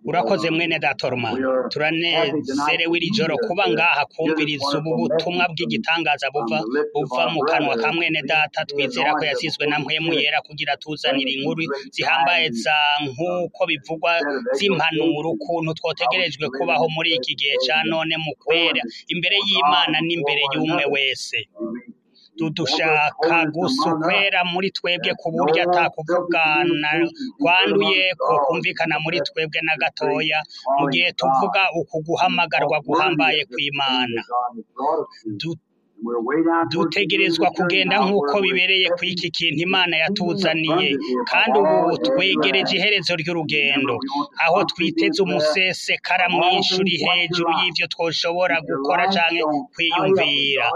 urakoze mwene datorma turanezerewe iri joro kuba ngaha kumviriza ubu butumwa bw'igitangaza buva buva mu kanwa ka mwene data twizera ko yasizwe na mpwemu yera kugira tuzanire inkuru zihambaye za nk'uko bivugwa z'impanuro ukuntu twotegerejwe kubaho muri iki gihe ca none mu kwera imbere y'imana n'imbere y'umwe wese dudushaka gusa ukwera muri twebwe ku buryo atakuvugana kwanduye ko kumvikana muri twebwe na gatoya mu gihe tuvuga uku guhamagarwa guhambaye kw'imana Du- dutegerezwa kugenda nk'uko bibereye ku iki kintu imana yatuzaniye kandi ubu twegereje iherezo ry'urugendo aho twiteze umusesekara mwinshi uri hejuru y'ivyo twoshobora gukora canke kwiyumvira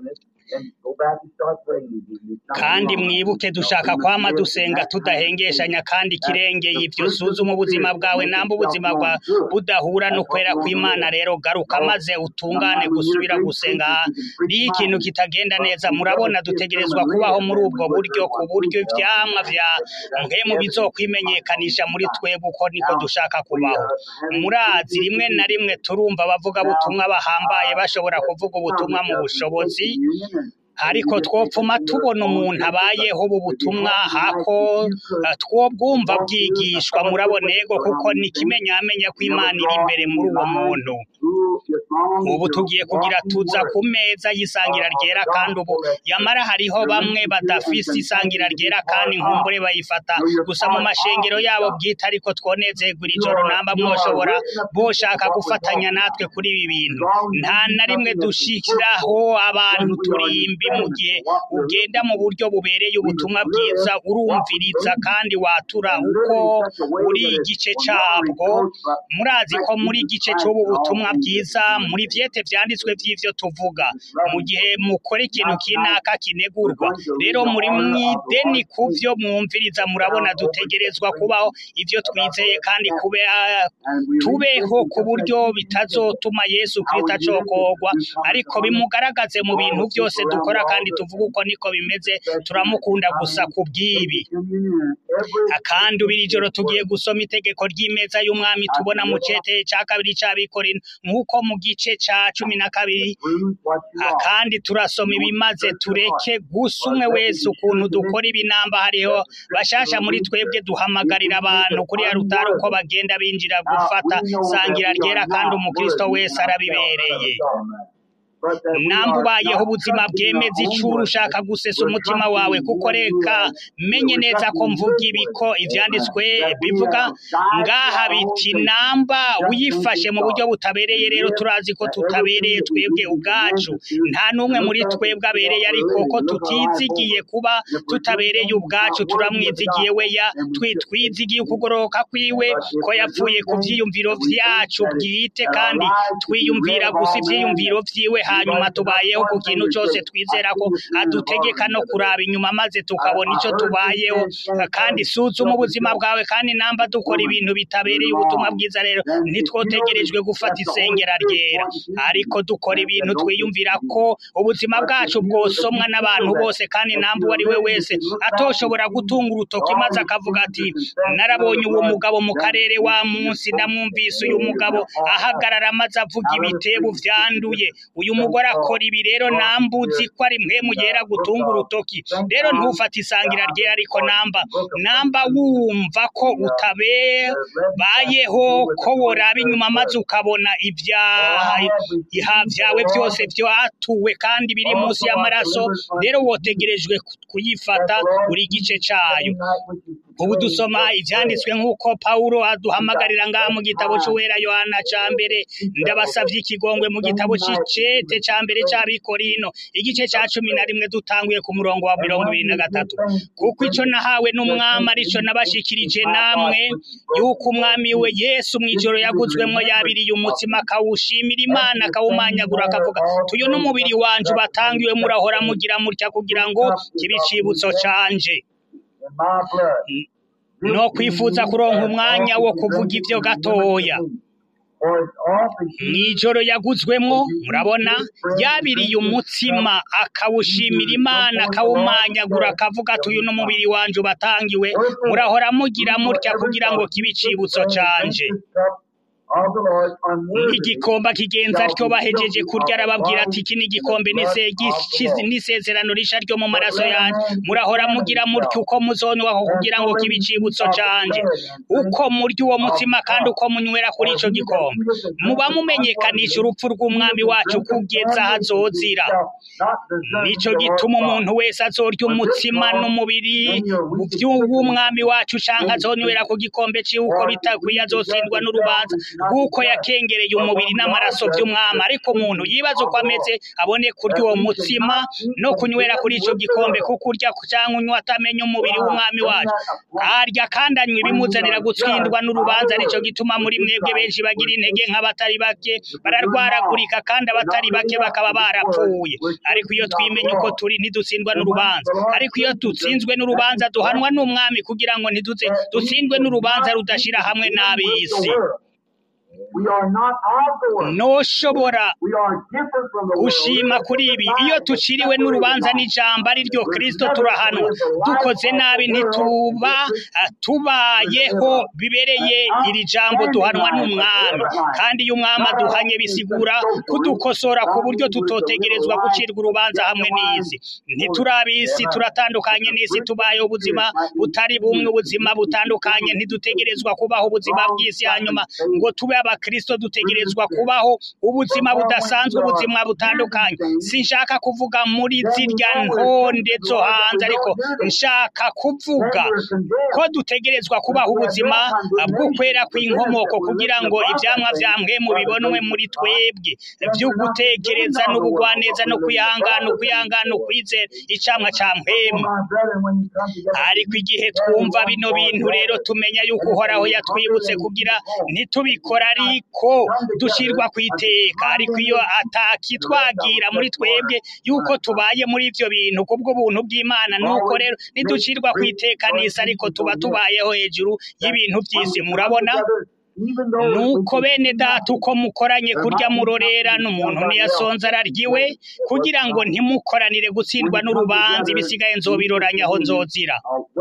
kandi mwibuke dushaka kwama dusenga tudahengeshanya kandi ikirengeye ivyo suzuma ubuzima bwawe namba ubuzima bwawe budahura no kwera kw'imana rero garuka maze utungane gusubira gusenga iyo ikintu kitagenda neza murabona dutegerezwa kubaho muri ubwo buryo ku buryo ivyamwa vya mpemu bizokwimenyekanisha muri twebwe uko niko dushaka kubaho murazi rimwe na rimwe turumva abavuga butumwa bahambaye bashobora kuvuga ubutumwa mu bushobozi ariko twopfuma tubona umuntu abayeho ubu butumwa hako eh, twobwumva bwigishwa murabona ego kuko ni ikimenyamenya ko imana iri imbere muri uwo muntu ubu tugiye kugira tuza ku meza y'isangira ryera kandi ubu yamara hariho bamwe badafise isangira ryera kandi nkumbure bayifata gusa mu mashengero yabo bwite ariko twonezerwa iri joro namba mwoshobora boshaka gufatanya natwe kuri ibi bintu nta na rimwe dushiraho abantu turimbi mu gihe ugenda mu buryo bubereye ubutumwa bwiza urumviriza kandi watura uko uri igice cabwo murazi ko muri igice c'ubu butumwa bwiza muri vyete vyanditswe vy'ivyo tuvuga mu gihe mukora ikintu kinaka kinegurwa rero muri mwideni kuvyo mwumviriza murabona dutegerezwa kubaho ivyo twizeye kandi kube tubeho ku buryo bitazotuma Yesu Kristo acokogwa ariko bimugaragaze mu bintu byose dukora kandi tuvuga uko niko bimeze turamukunda gusa ku bw'ibi kandi ubu iri joro tugiye gusoma itegeko ry'imeza y'umwami tubona mu cete ca kabiri c'abikorino nk'uko mu gice ca cumi na kabiri Ah, kandi turasoma ibimaze tureke gusa umwe wese ukuntu dukora ibinamba hariho bashasha muri twebwe duhamagarira abantu kuri ya rutari uko bagenda binjira gufata sangira ryera kandi umukristo wese arabibereye namba ubayeho ubuzima bwemeza icuru ushaka gusesa umutima wawe kuko reka menye neza ko mvuga ibi ko ivyanditswe bivuga ngaha biti namba uyifashe mu buryo butabereye rero turazi ko tutabereye twebwe ubwacu nta n'umwe muri twebwe abereye ariko ko tutizigiye kuba tutabereye ubwacu turamwizigiye we ya twi- twizigiye ukugoroka kwiwe ko yapfuye ku vyiyumviro vyacu bwite kandi twiyumvira gusa ivyiyumviro vyiwe hanyuma tubayeho ku kintu cose twizera ko adutegeka no kuraba inyuma maze tukabona ico tubayeho kandi suzuma ubuzima bwawe kandi namba dukora ibintu bitabereye ubutumwa bwiza rero ntitwotegerejwe gufata isengera ryera ariko dukora ibintu twiyumvira ko ubuzima bwacu bwosomwa n'abantu bose kandi namba uwo ari we wese atoshobora gutunga urutoki maze akavuga ati narabonye uwo mugabo mu karere wa munsi ndamwumvise uyu mugabo ahagarara maze avuga ibitebo vyanduye uyu mugore akora ibi rero nambuzi ko ari mpemu yera gutunga urutoki rero ntufate isangira ryera ariko namba namba wumva ko utabayeho ko woraba inyuma maze ukabona ibyaha iha vyawe byose vyatuwe kandi biri munsi y'amaraso rero wotegerejwe kuyifata buri gice cayo ubu dusoma ivyanditswe nk'uko Pawulo aduhamagarira ngaha mu gitabo c'uwera Yohana ca mbere ndabasavye ikigongwe mu gitabo c'icete ca mbere c'abikorino igice ca cumi na rimwe dutanguye ku murongo wa mirongo ibiri na gatatu kuko ico nahawe n'umwami arico nabashikirije namwe yuko umwami we Yesu mw'ijoro yaguzwemwo yabiriye umutsima akawushimira Imana akawumanyagura akavuga tuyo n'umubiri wanje batangiwe murahora mugira mutya kugira ngo kibe icibutso canje no kwifuza kuronka umwanya wo kuvuga ivyo gatoya mw'ijoro yaguzwemwo murabona yabiriye umutsima akawushimira imana akawumanyagura akavuga ati uyu n'umubiri wanje ubatangiwe murahora mugira mutya kugira ngo kibe icibutso canje igikomba kigenza ryo bahejeje kurya arababwira ati iki ni igikombe n'ise- gici- n'isezerano risha ryo mu maraso yanjye murahora mugira mutyo uko muzonwaho kugira ngo kibe icibutso canje uko murya uwo mutima kandi uko munywera kuri ico gikombe muba mumenyekanisha urupfu rw'umwami wacu kugeza aho azozira nico gituma umuntu wese azorya umutsima n'umubiri by'umwami wacu canke azonywera ku gikombe ciwe uko bitakwiye azotsindwa n'urubanza rw'uko yakengereye umubiri n'amaraso by'umwami ariko umuntu yibaza uko ameze abone kurya uwo mutsima no kunywera kuri ico gikombe kuko urya canke unywa atamenya umubiri w'umwami wacu arya kandi anywa ibimuzanira gutsindwa n'urubanza nico gituma muri mwebwe benshi bagira intege nk'abatari bake bararwaragurika kandi abatari bake bakaba barapfuye ariko iyo twimenye uko turi ntidutsindwa n'urubanza ariko iyo dutsinzwe n'urubanza duhanwa n'umwami kugira ngo ntiduze dutsindwe n'urubanza rudashira hamwe n'ab'isi noshobora gushima kuri ibi iyo tuciriwe n'urubanza n'ijambo ari ryo kristo turahanwa dukoze nabi ntituba ah, tubayeho bibereye iri jambo duhanwa n'umwami kandi iyo umwami aduhanye bisigura kudukosora ku buryo tutotegerezwa gucirwa urubanza hamwe n'isi ntiturabisi turatandukanye n'isi tubayeho ubuzima butari bumwe ubuzima butandukanye ntidutegerezwa kubaho ubuzima bw'isi hanyuma ngo tube abakristo dutegerezwa kubaho ubuzima budasanzwe ubuzima butandukanye sinshaka kuvuga muri zirya ntonde zo hanze ariko nshaka kuvuga ko dutegerezwa kubaho ubuzima bw'ukwera kw'inkomoko kugira ngo ivyamwa vya mpwemu bibonwe muri twebwe vyo gutekereza n'ubugwaneza no kwihangana ukwihangana ukwizera icamwa ca mpwemu ariko igihe twumva bino bintu rero tumenya yuko uhoraho yatwibutse kugira ntitubikora ariko dushirwa ku iteka ariko iyo atakitwagira muri twebwe yuko tubaye muri ivyo bintu kubwo buntu bw'imana nuko rero ntiducirwa ku iteka n'isi ariko tuba tubayeho hejuru y'ibintu vy'isi murabona nuko bene data uko mukoranye kurya murorera n'umuntu ntiyasonze araryiwe kugira ngo ntimukoranire gutsindwa n'urubanza ibisigaye nzobiroranya aho nzozira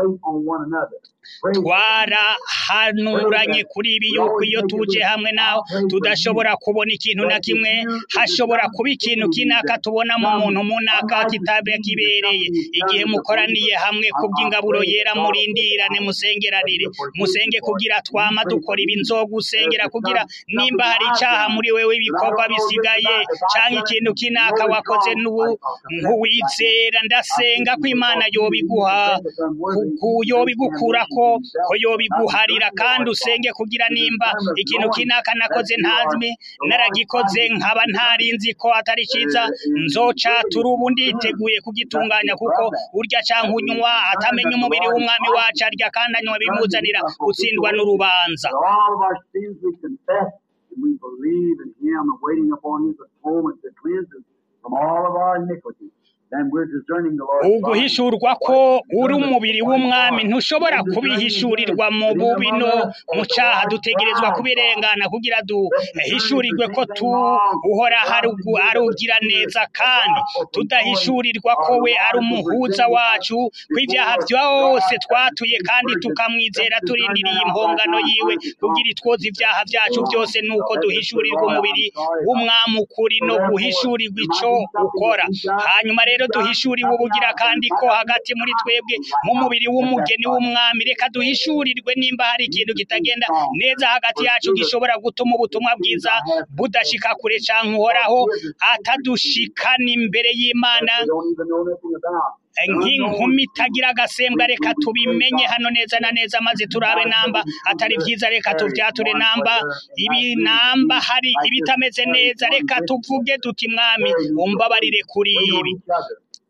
twarahanuranye kuri ibi yuko iyo tuje hamwe naho tudashobora kubona ikintu na kimwe hashobora kuba ikintu kinaka tubona mu muntu munaka kitabe kibereye igihe mukoraniye hamwe kubw'ingaburo yera murindirane musengeranire musenge kugira twama dukora ibi nzogusengera kugira nimba hari icaha muri wewe ibikorwa bisigaye canke ikintu kinaka wakoze n'ubu nkuwizera ndasenga ko imana yobiguha ku- yobigukurako ko yobiguharira kandi usenge kugira nimba ikintu kinaka nakoze ntazwi naragikoze nkaba ntarinzi ko atari ciza nzocatura ubu nditeguye kugitunganya kuko urya canke unywa atamenya umubiri w'umwami wacu arya kandi anywa bimuzanira gutsindwa n'urubanza For all of our sins we confess, and we believe in Him and waiting upon His atonement to cleanse us from all of our iniquities. Then we're discerning the Lord's body. uguhishurwa ko uri umubiri w'umwami ntushobora kubihishurirwa mu bubi no mu caha dutegerezwa kubirengana kugira duhishurirwe ko tu uhora harugu arugira neza kandi tudahishurirwa ko we ari umuhuza wacu kw'ivyaha vyose twatuye kandi tukamwizera turindiriye impongano yiwe kugira itwoze ivyaha vyacu byose nuko duhishurirwa umubiri w'umwami ukuri no guhishurirwa ico ukora hanyuma rero duhishuriwe ubugira kandi ko hagati muri twebwe mu mubiri w'umugeni w'umwami reka duhishurirwe nimba hari ikintu kitagenda neza hagati yacu gishobora gutuma ubutumwa bwiza budashika kure canke uhoraho atadushikana imbere y'imana We don't even know nothing about. nk'inkumi itagira agasembwa reka tubimenye hano neza na neza maze turabe namba atari vyiza reka tuvyature namba ibi namba hari ibitameze neza reka tuvuge tuti mwami umbabarire kuri We know ibi each other.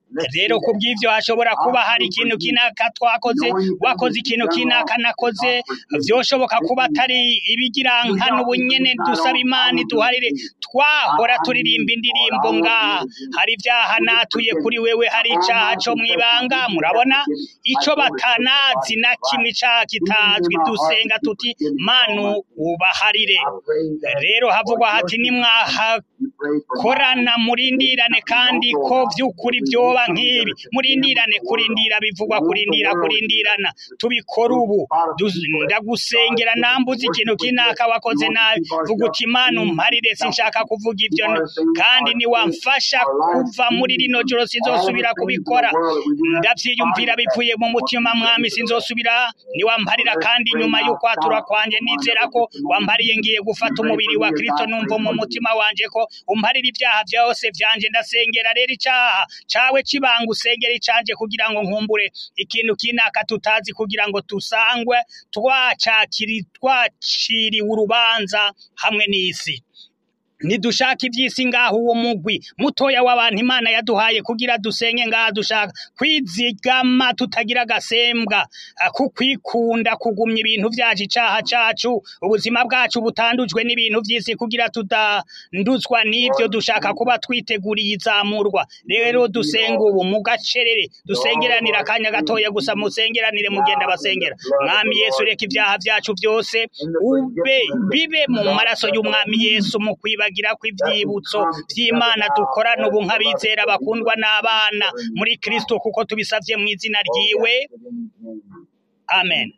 rero ku bw'ivyo hashobora kuba hari ikintu kinaka twakoze wakoze ikintu kinaka nakoze vyoshoboka kuba atari ibigirankana ubunyene dusaba imana iduharire twahora turirimba indirimbo ngaha hari ivyaha natuye kuri wewe hari icaha co mwibanga murabona ico batanazi na kimwe icaha kitazwi dusenga tuti manu ubaharire rero havugwa hati nimwahakorana murindirane kandi ko vy'ukuri vyoba nk'ibi murindirane kurindira bivugwa kurindira kurindirana tubikora ubu Dus- ndagusengera nambuze ikintu kinaka wakoze nabi vuga uti imana umparire sinshaka kuvuga ivyo n- kandi niwamfasha kuva muri rino joro sinzosubira kubikora ndavyiyumvira bivuye mu mutima mwami sinzosubira niwamparira kandi nyuma y'ukwatura kwanje nizera ko wampariye ngiye gufata umubiri wa kristo numva mu mutima wanje ko umparira ibyaha vyose vyanje ndasengera rero icaha cawe kibanga usengera icanje kugira ngo nkumbure ikintu kinaka tutazi kugira ngo tusangwe twacakiri twaciriwe urubanza hamwe n'isi nidushaka iby'isi ngaho uwo mugwi mutoya w'abantu imana yaduhaye kugira dusenge ngaha dushaka kwizigama tutagira agasembwa ah, kukwikunda kugumya ibintu vyacu icaha cacu ubuzima bwacu butandujwe n'ibintu vy'isi kugira tutanduzwa n'ivyo dushaka kuba twiteguriye izamurwa rero dusenga ubu mu gacerere dusengeranira akanya gatoya gusa musengeranire mugenda basengera mwami yesu reka ibyaha vyacu vyose ube bibe mu maraso y'umwami yesu mu kwibagira kw'ivyibutso vy'imana dukorana ubu nk'abizera bakundwa n'abana muri kristo kuko tubisavye mu izina ryiwe amen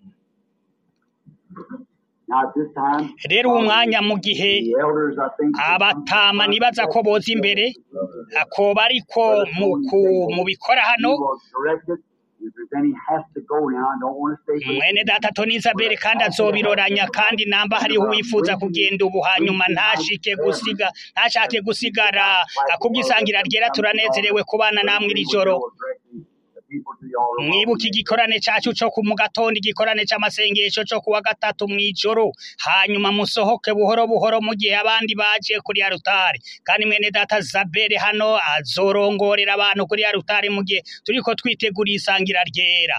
Now at this time, rero uwo mwanya mu gihe the elders, I think, abatama nibaza ko boza imbere akoba ariko mu ku- mu bikora hano you will direct it. If there's any has to go now, I don't want to stay for mwene data toni isabeli kandi azobiroranya kandi namba hariho uwifuza kugenda ubu hanyuma ntashike gusiga ntashake gusigara kubwisangira ryera turanezerewe kubana namwe iri joro mwibuke igikorane cacu co ku mu gatondo igikorane c'amasengesho co kuwa gatatu mw'ijoro hanyuma musohoke buhoro buhoro mu gihe abandi baje kuri arutari kandi mwene data zabere hano azorongorera abantu kuri arutari mu gihe turiko twitegura isangira ryera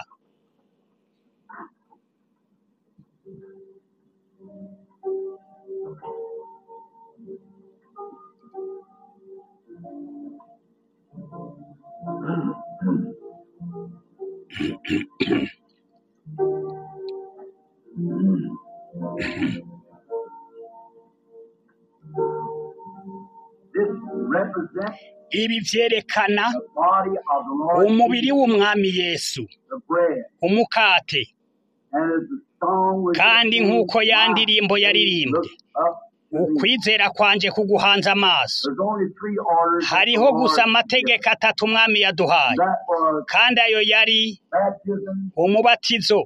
This represents ibi vyerekana the body of the Lord, umubiri w'umwami yesu the bread, umukate and as the song was kandi nk'uko ya ndirimbo yaririmbye Look up to thee. ukwizera kwanje kuguhanze amaso There's only three orders. that hariho the gusa Lord amategeko atatu umwami yaduhaye That was kandi ayo yari baptism, umubatizo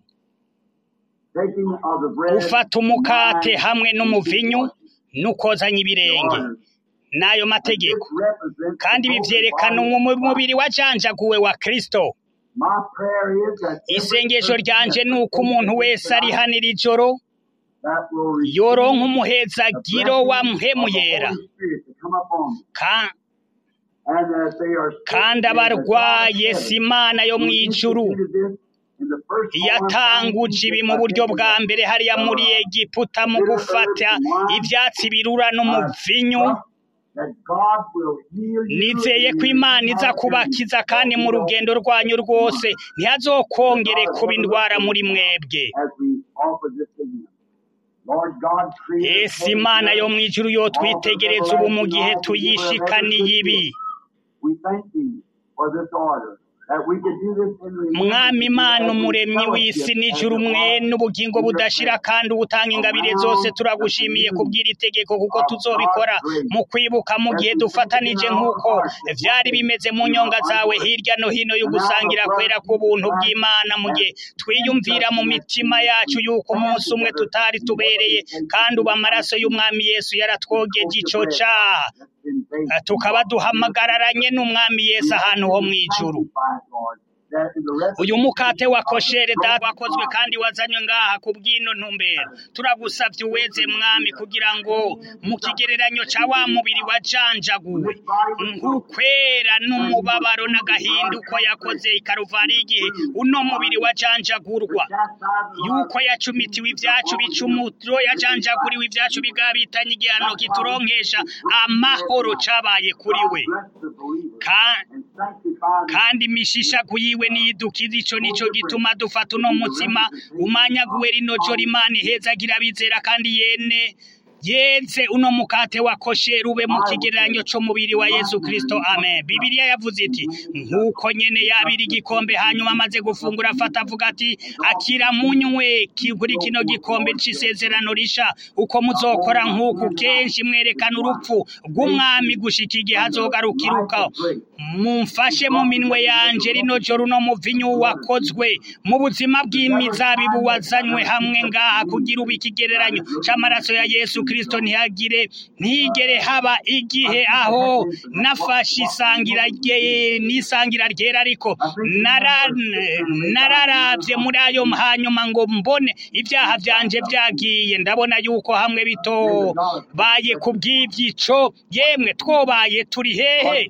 taking of the bread, gufata umukate wine, hamwe n'umuvinyu n'ukozanya ibirenge orders. n'ayo mategeko This represents kandi the ibi whole vyerekana body of umu- Christ. umubiri wajanjaguwe wa kristo My prayer is that every isengesho person ryanje that ni uko umuntu wese ari hano iri joro that will receive yoronka the umuhezagiro wa blessing mpemu of the yera Holy Spirit to come upon them. Ka- And as they are sick, kandi may the God abarwaye of si heaven imana yo who mw'ijuru instituted this in the first form yatanguje ibi mu buryo bwa mbere hariya muri egiputa mu gufata ivyatsi birura n'umuvinyu that God will heal you nizeye ko imana iza kubakiza kandi mu rugendo rwanyu rwose ntihazokongere kuba indwara muri mwebwe as we offer this to you. Lord God, create ese imana yo mw'ijuru yo twitegereza ubu mu gihe tuyishikaniye ibi We thank thee for this order. That we could do this in remembrance mwami imana as we umuremyi w'isi fellowship n'ijuru as the mwe Lord n'ubugingo budashira kandi ubutanga ingabire zose turagushimiye kubw'iri tegeko kuko tuzobikora mu kwibuka mu gihe dufatanije nk'uko vyari bimeze mu nyonga zawe hirya no hino yo gusangira kwera k'ubuntu bw'imana mu gihe twiyumvira mu mitima yacu yuko umunsi umwe tutari tubereye kandi ubu amaraso y'umwami yesu yaratwogeje ico caha in faith. tukaba duhamagararanye n'umwami yesu ahantu ho mw'ijuru Sanctify it, Lord, that in the rest uyu mukate wa koshere data wakozwe kandi wazanywe ngaha ku bw'ino ntumbero turagusavye uweze mwami kugira ngo mu kigereranyo ca wa mubiri wajanjaguwe nk'ukwera n'umubabaro n'agahinda uko yakoze ikaruvari igihe uno mubiri wajanjagurwa yuko yacumitiwe ibyacu bicumuro yajanjaguriwe ibyacu bigabitanye igihano kituronkesha amahoro cabaye kuri we bless the believer Ka- and sanctify kandi imishishaku yiwe niyidukiza ico nico gituma dufata uno mutsima umanyaguwe rino joro imana ihezagira abizera kandi yene yeze uno mukate wa kosheru ube mu kigereranyo c'umubiri wa yesu kristo amen bibiliya yavuze iti nk'uko nyene yabira igikombe hanyuma amaze gufungura afata avuga ati akira munywe ki- kuri kino gikombe c'isezerano risha uko muzokora nk'uku kenshi mwerekana urupfu rw'umwami gushika igihe azogarukiruka mumfashe mu minwe yanje rino joro uno muvinyu wakozwe mu buzima bw'imizabibu wazanywe hamwe ngaha kugira ubu ikigereranyo c'amaraso ya yesu kristo ntihagire ntigere haba igihe aho nafashe isangira rye- n'isangira ryera ariko nara- nararavye muri ayo hanyuma ngo mbone ibyaha vyanje vyagiye ndabona yuko hamwe bitobaye ku bw'ivyico yemwe twobaye turi hehe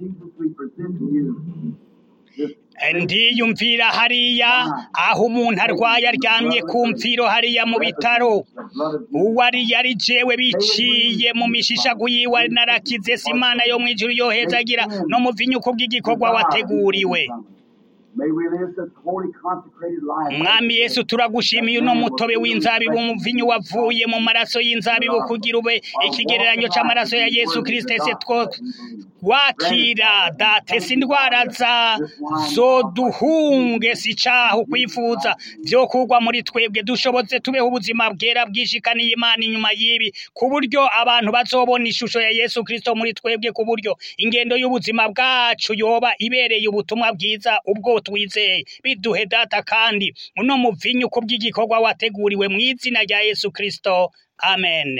Lord Jesus, we present to you this ndiyumvira hariya aho umuntu arwaye aryamye ku mfiro hariya mu bitaro blood of uwari yari jewe biciye mu mishishagu yiwe narakize si imana yo mu ijuru yohezagira no mu vinyuko bw'igikorwa wateguriwe May we live this holy consecrated life. mwami yesu turagushimiye uno mutobe w'inzabibu umuvinyu wavuye mu maraso y'inzabibu kugira ube ikigereranyo c'amaraso ya yesu kristo ese two wakira date si indwara za zoduhunge si caho kwifuza vyo kugwa muri twebwe dushobotse tubeho ubuzima bwera bwishikaniye imana inyuma y'ibi ku buryo abantu bazobona ishusho ya yesu kristo muri twebwe ku buryo ingendo y'ubuzima bwacu yoba ibereye ubutumwa bwiza ubwo twizeye biduhe data kandi uno muvinyu ku bw'igikorwa wateguriwe mu izina rya yesu kristo amen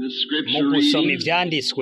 the mu scripture gusoma reading ivyanditswe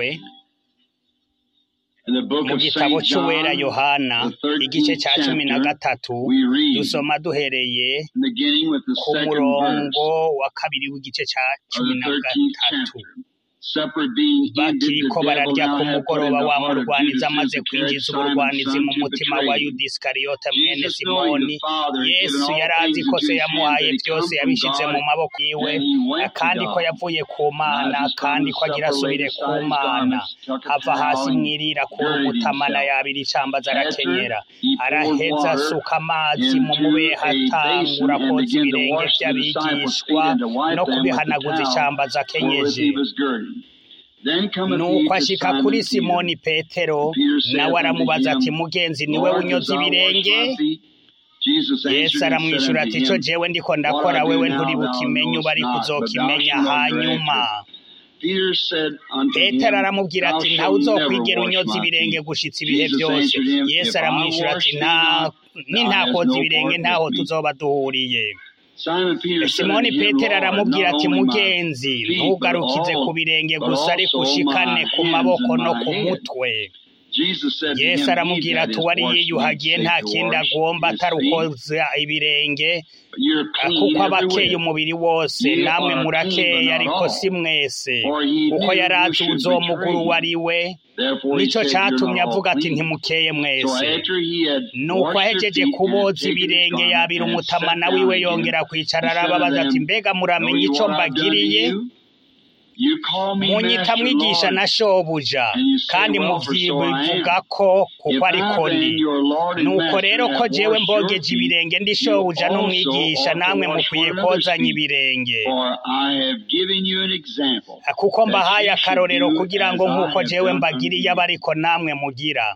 in the book mu of gitabo St. c'uwera John, yohana the igice 13th ca cumi na chapter, gatatu we read, dusoma duhereye beginning with the ku second murongo verse wa kabiri w'igice ca of cumi the na 13th gatatu chapter. Supper being ended, bakiriko the devil bararya now ku had put in mugoroba the wa heart of murwanizi Judas amaze Iscariot, kwinjiza Simon's uburwanizi son, mu to mutima betray wa him. yudisikariyote mwene Jesus, knowing simoni the Father had given yesu all yari azi things ko into se his hands, yamuhaye that he byose come from yabishize God, mu maboko yiwe and he went to kandi ko God. yavuye ku mana Now, as he kandi stung ko agira supper, laid asubire aside ku his mana garments, took a ava hasi towel, and mwirira kura girded umutamana himself. yabira icambaza arakenyera After he poured araheza water asuka amazi mu into mubehe a basin atangura and koza began to ibirenge wash the disciples' feet vy'abigishwa and to wipe no them with the kubihanaguza towel icambaza wherewith akenyeje he was girded. Then cometh he nuko to ashika Simon kuri Peter. simoni petero And Peter saith nawe unto aramubaza ati him, mugenzi niwe Lord, dost unyoza thou wash ibirenge my feet? Jesus yesu answered and said aramwishyura unto ati ico him, jewe ndiko What ndakora I do wewe now nturi thou bukimenya knowest uba ariko not, but thou uzokimenya shalt hanyuma hereafter. Peter said unto petero him, aramubwira Thou ati ntawe shalt never uzokwigera wash unyoza my ibirenge feet. gushitsa ibihe Jesus byose answered him, yesu If I aramwishyura wash ati thee nta not, thou hast nintakoza no ibirenge part ntaho with me. tuzoba duhuriye Simon Peter said simoni unto him, petero Lord, aramubwira not ati only my mugenzi feet, but ntugarukize ku all, birenge but gusa ariko also ushikane my ku hands maboko and no my ku head. mutwe Jesus said to yesu him, He aramubwira that ati is uwari washed meat yiyuhagiye safe nta to kindi wash agomba his atari feet, ukoza ibirenge but you're Ah, clean kuko aba akeye everywhere. umubiri wose Ye namwe are clean, but murakeye not ariko si all. mwese For he kuko knew yari who azi should uzomugura betray uwo him. ari we Therefore he nico said, You're catumye not all avuga ati clean. ntimukeye So mwese after he had nuko washed their ahejeje feet and had kuboza taken his ibirenge garment yabira and had sat umutamana down wiwe again, yongera he kwicara said unto arababaza ati them, mbega Know muramenya you ico what I've done to mbagiriye you? You call me munyita Master, mwigisha Lord, na shobuja and you say, kandi Well, for so I muvyivuga am. ko kuko If ariko I then, ndi your Lord and nuko Master, rero ko have jewe washed your mbogeje feet, ibirenge ndi you shobuja also n'umwigisha ought to namwe wash mukwiye one another's kozanya feet. ibirenge For I have given you an example, kuko that mbahaye ye should akarorero do kugira as ngo I nk'uko have jewe done unto mbagiriye aba you. ariko namwe mugira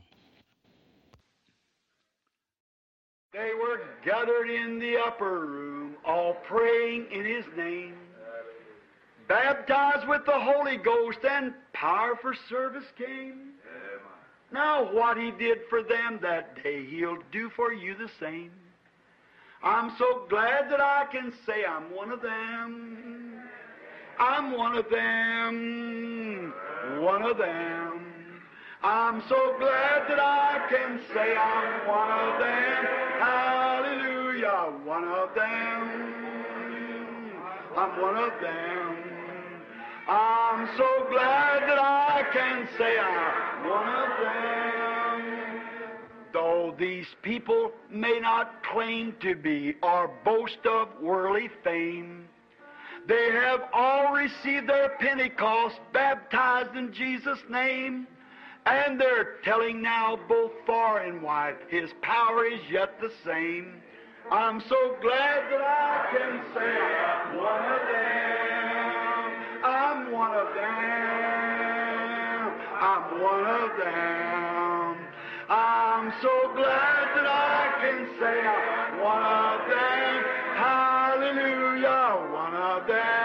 They were gathered in the upper room, all praying in his name, baptized with the Holy Ghost, and power for service came. Now, what he did for them that day, he'll do for you the same. I'm so glad that I can say I'm one of them. I'm one of them. One of them. I'm so glad that I can say I'm one of them. Hallelujah. One of them. I'm one of them. I'm so glad that I can say I'm one of them. Though these people may not claim to be or boast of worldly fame, they have all received their Pentecost, baptized in Jesus' name, and they're telling now both far and wide, His power is yet the same. I'm so glad that I can say I'm one of them. I'm one of them. I'm one of them. I'm so glad that I can say I'm one of them. Hallelujah, one of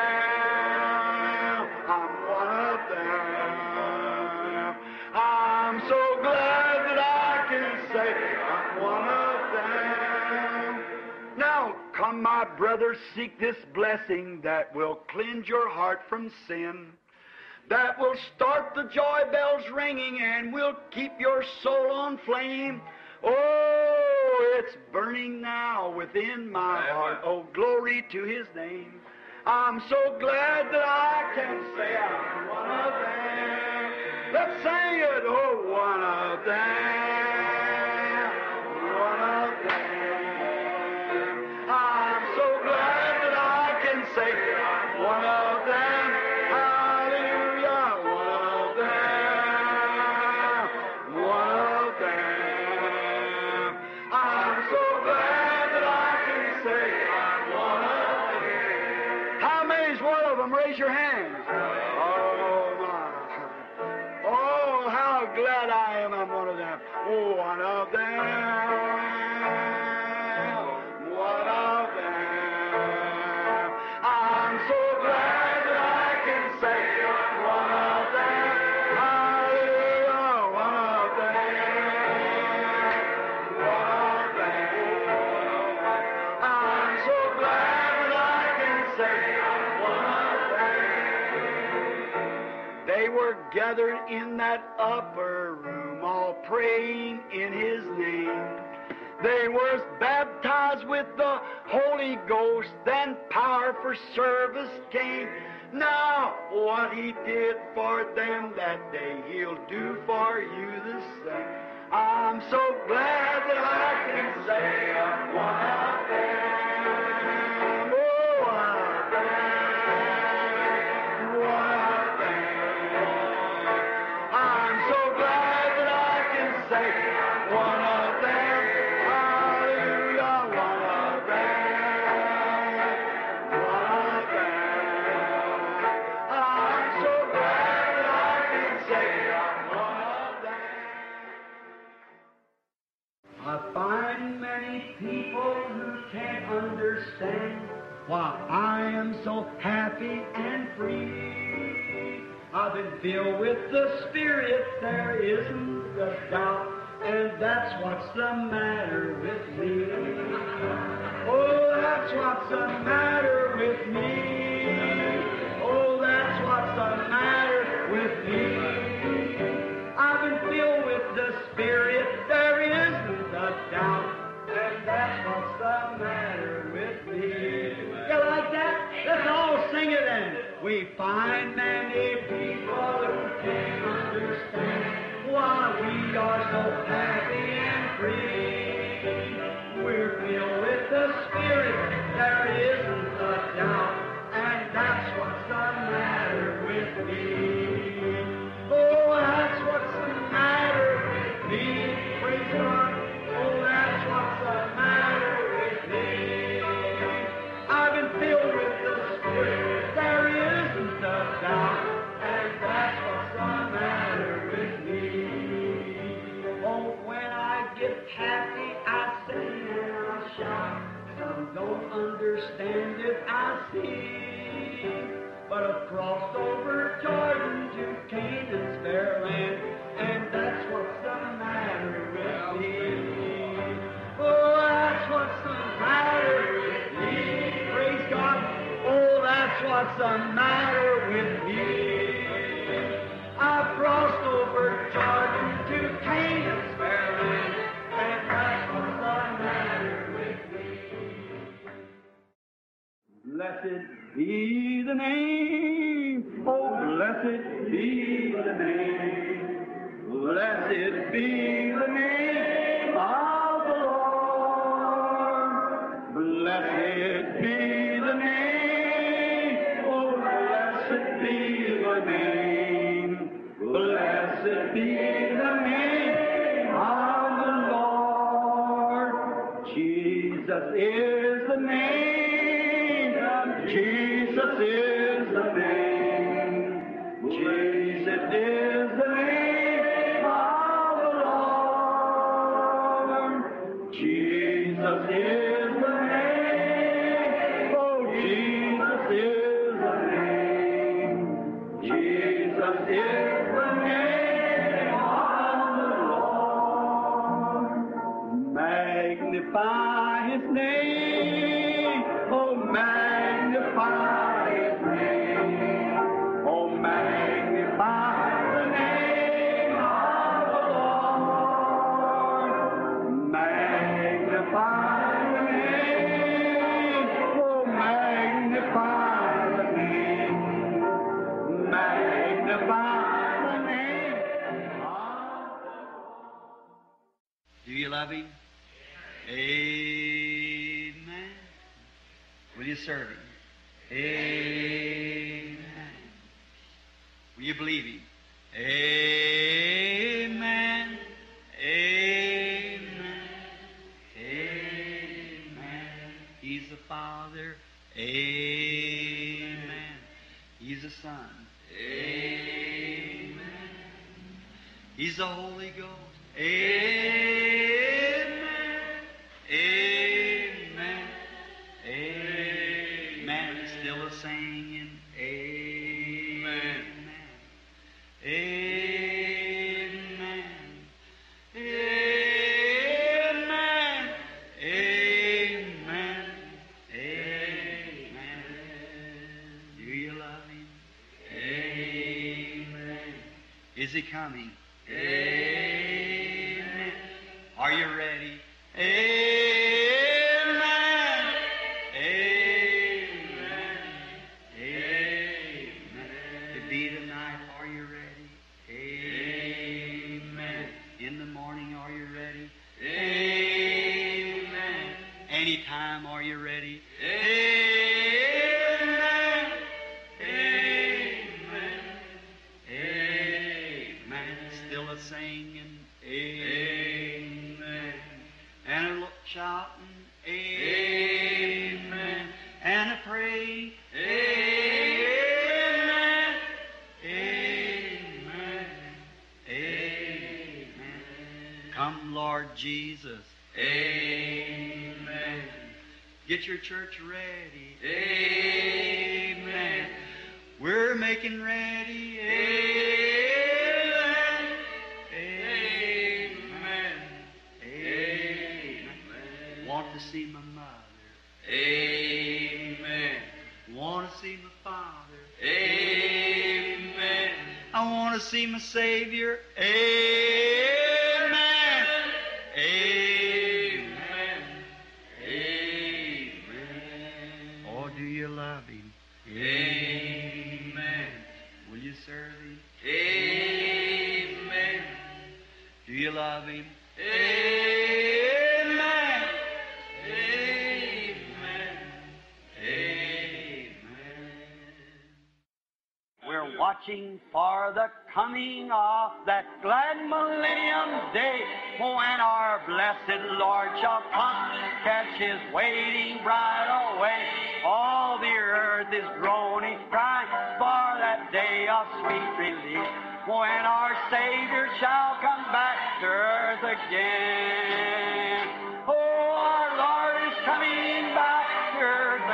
them. I'm one of them. I'm so glad that I can say I'm one of them. Now, come, my brothers, seek this blessing that will cleanse your heart from sin, that will start the joy bells ringing and will keep your soul on flame. Oh, it's burning now within my heart. Oh, glory to His name. I'm so glad that I can say I'm one of them. Let's sing it. Oh, one of them. One of them. I'm so glad that I can say I'm one of them. Hallelujah. One of them. One of them. I'm so glad that I can say I'm one of them. How many's one of them? Raise your hands. Oh, my. Oh, how glad I am I'm one of them. One of them. One of them. I'm so glad that I can say I'm one of them. Hallelujah. One of them. One of them. I'm so glad that I can say I'm one of them. gathered in that upper room, all praying in His name. They were baptized with the Holy Ghost, then power for service came. Now, what He did for them that day, He'll do for you the same. I'm so glad that I can say I'm one of them. Oh, one of them. One of them. I'm so glad that I can say I'm one of them. Hallelujah, one of them. One of them. I'm so glad that I can say I'm one of them. I find many people who can't understand why I am so happy and free. I've been filled with the Spirit, there isn't a doubt, and that's what's the matter with me. Oh, that's what's the matter with me. Oh, that's what's the matter with me. I've been filled with the Spirit, there isn't a doubt, and that's what's the matter with me. You like that? Let's all sing it then. We find many people who can't understand why we are so happy and free. We're filled with the Spirit, there isn't a doubt, and that's what's the matter with me. Oh, that's what's the matter with me. Praise God. Oh, that's what's the matter with me. I've been filled with the Spirit. There isn't a doubt, and that's what's the matter with me. Oh, when I get happy, I sing and I shout. Some don't understand it, I see. But I've crossed over Jordan to Canaan's fair land, and that's what's the matter with me. Oh, that's what's the matter with me. Praise God. Oh, that's what's the matter with me. I've crossed over Jordan to Canaan's fair land, and that's what's the matter with me. Blessed be the name, oh blessed be the name, blessed be the name of the Lord. Blessed be the name, oh blessed be the name, blessed be the name of the Lord. Jesus is the name. Jesus is the name. Jesus is the name of the Lord. Jesus is the name. Oh, Jesus is the name. Jesus is the name of the Lord. Magnify his name. Oh, magnify his name. Oh, magnify the name of the Lord. Magnify the name. Oh, magnify the name. Magnify the name of the Do you love him? Amen. Will you serve him? Amen. Will you believe him? Amen. Amen. Amen. He's the Father. Amen. He's the Son. Amen. He's the Holy Ghost. Amen. Amen. Amen. Still a singing. Amen. Amen. Amen. Amen. Amen. Do you love him? Amen. he coming? Amen. Are you ready? Amen. Amen. Amen. To be tonight, are you ready? Amen. In the morning, are you ready? Amen. Anytime, are you ready? Amen. Amen. Amen. Still a singing. Amen. And a lo- shouting. Amen. And a praying. Amen. Amen. Amen. Come, Lord Jesus. Amen. Get your church ready. Amen. We're making ready. Amen. Amen. Amen. Want to see my mother. Amen. Want to see my father. Amen. I want to see my Savior. Amen. Amen. Amen. Oh, do you love Him? Amen. Will you serve Him? Amen. Do you love Him? Amen. Amen. Amen. We're watching for the coming of that glad millennium day when our blessed Lord shall come, catch his waiting bride away. All the earth is groaning, crying for that day of sweet release when our Savior shall come back to earth again. Oh, our Lord is coming back to earth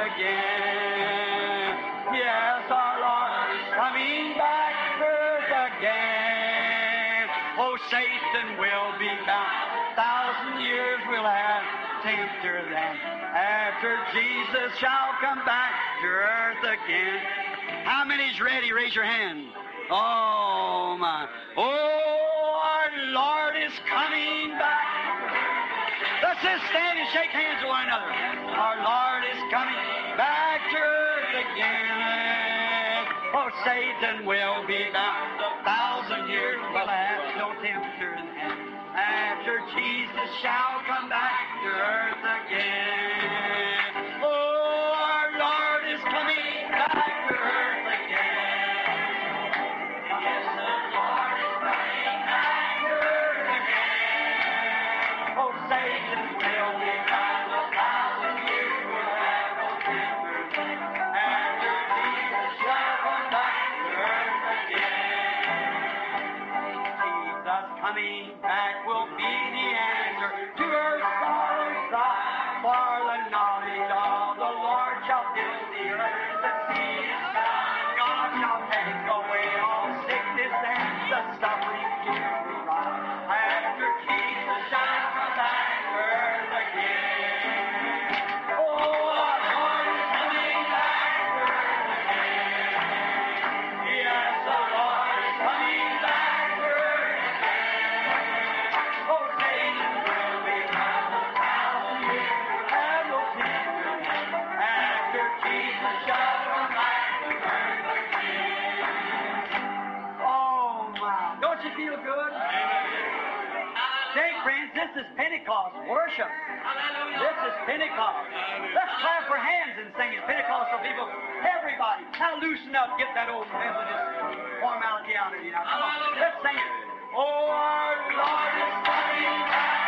again. Yes, our Lord is coming back to earth again. Oh, Satan will be bound. Thousand years will have tempter then. After Jesus shall come back to earth again. How many's ready? Raise your hand. Oh my. Oh, our Lord is coming back. Let's just stand and shake hands with one another. Our Lord is coming back to earth again. Oh, Satan will be bound. A thousand years will have no tempter in heaven. After Jesus shall come back to earth again. Oh, our Lord is coming back to earth again. Yes, the Lord is coming back to earth again. Oh, Satan will be bound. A thousand years will have no temper. After Jesus shall come back to earth again. Jesus coming back will be the answer to her sorrow cry. For the knowledge of the Lord shall fill the earth. The sea is found. God shall take away all sickness and the suffering here we rise. After Jesus shall come back to earth again. Oh, our Lord is coming back to earth again. Yes, the Lord is coming back to earth again. Oh, Satan will be bound a thousand years, have no temper. After Jesus shall come back to earth again. Oh, my. Don't you feel good? Say, friends, this is Pentecost worship. This is Pentecost. Let's clap our hands and sing it. Pentecostal people, everybody, now loosen up. Get that old Methodist formality out of you now. Come on, let's sing it. Oh, our Lord is coming back.